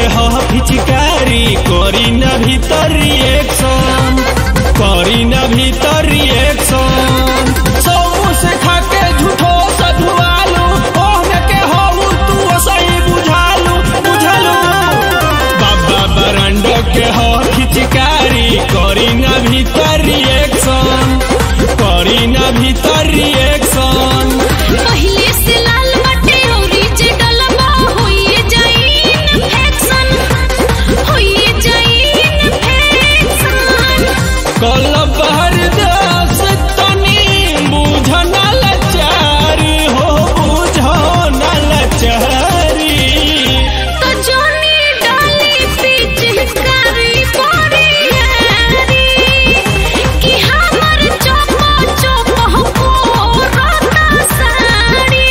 ह पिचकारी करी न भीतर रिएक्शन करी न भीतर रिएक्शन सौ से खाके झूठो सधुआलू ओहने के हऊ तू सही बुझालू बुझालू बाबा बरंड के ह पिचकारी करी न भीतर रिएक्शन करी न भीतर रिएक्शन पहिले से लाल बटे औरी जे डलबा होइए जाई इन्फेक्शन होइए जाई इन्फेक्शन कल बहर दस तनी बुझन लचारी हो बुझन लचारी तो जोनी डाली पिचकारी बोरियारी कि हमर चोपा चोपा हो राता साड़ी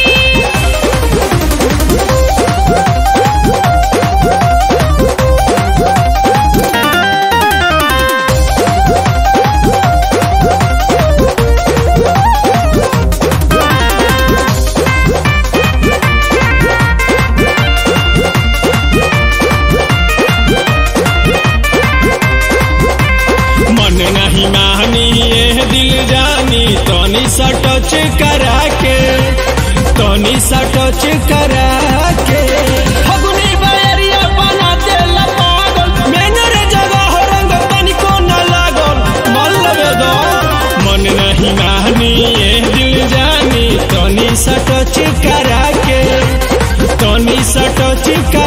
मन नहीं मानी ये दिल जानी तनी सा टच करा के तनी सा टच करा के फगुनी बैरिया बना दे पागल मेनर जगह रंग तनिको न लागल मन लगे दो मन नहीं मानी ये दिल जानी तनी सा टच करा के तनी सा टच